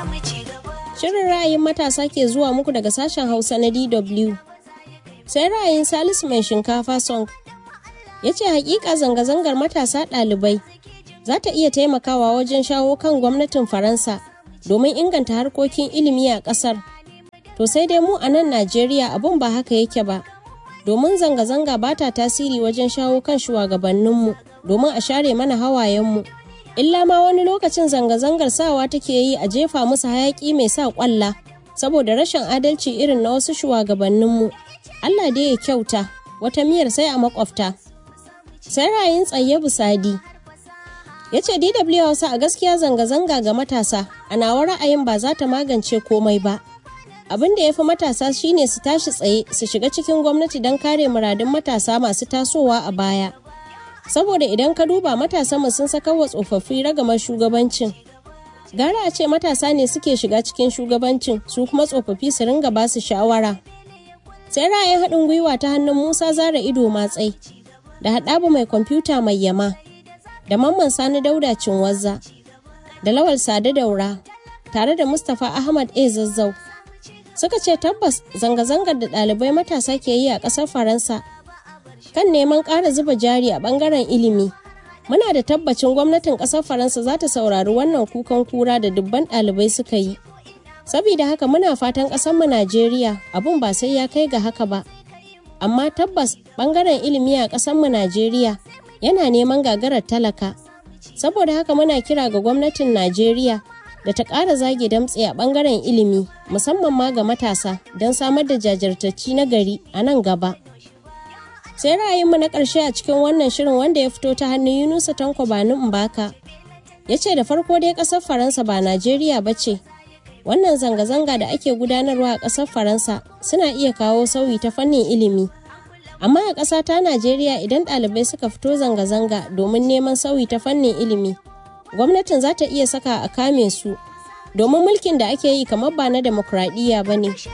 Shirin ra'ayin matasa ke zuwa muku daga sashen Hausa na DW. Sai ra'ayin Salisu mai shinkafa song ya ce hakika zanga-zangar matasa ɗalibai za ta iya taimakawa wajen shawo kan gwamnatin Faransa domin inganta harkokin ilimi a ƙasar. To sai dai mu a nan Najeriya abun ba haka yake ba, domin zanga-zanga ba ta tasiri wajen shawo kan shugabanninmu domin a share mana hawayenmu. Illa ma wani lokacin zanga-zangar sawa take yi a jefa musu hayaƙi mai sa ƙwalla saboda rashin adalci irin na wasu shugabanninmu. Allah dai ya kyauta, wata miyar sai a makwabta. Sai ra'ayin tsaye busadi. Ya ce DW Hausa a gaskiya zanga-zanga ga matasa, a nawa ra'ayin ba za ta magance komai ba. abin da ya fi matasa shine su tashi tsaye su shiga cikin gwamnati don kare muradun matasa masu tasowa a baya saboda idan ka duba matasanmu sun saka wa tsofaffi ragamar shugabancin gara a ce matasa ne suke shiga cikin shugabancin su kuma tsofaffi su ringa ba su shawara sai ra'ayin haɗin gwiwa ta hannun musa zara ido matsai da haɗabu mai kwamfuta mai yama da mamman sani dauda cinwazza da lawal sade daura tare da mustapha ahmad a zazzau suka ce tabbas zanga-zangar da ɗalibai matasa ke yi a ƙasar faransa kan neman ƙara zuba jari a ɓangaren ilimi muna da tabbacin gwamnatin ƙasar faransa za ta saurari wannan kukan kura da dubban ɗalibai suka yi saboda haka muna fatan ƙasarmu najeriya abun ba sai ya kai ga haka ba amma tabbas ɓangaren ilimi a ƙasarmu najeriya yana neman gagarar talaka saboda haka muna kira ga gwamnatin najeriya da ta ƙara zage damtse a ɓangaren ilimi musamman ma ga matasa don samar da jajirtacci na gari a nan gaba. Sai ra'ayinmu na ƙarshe a cikin wannan shirin wanda ya fito ta hannun Yunusa Tanko Bani Mbaka. Ya ce da farko dai ƙasar Faransa ba Najeriya ba ce. Wannan zanga-zanga da ake gudanarwa a ƙasar Faransa suna iya kawo sauyi ta fannin ilimi. Amma a ƙasa ta Najeriya idan ɗalibai suka fito zanga-zanga domin neman sauyi ta fannin ilimi, gwamnatin za ta iya saka a kame su domin mulkin da ake yi kamar ba na demokradiyya ba ne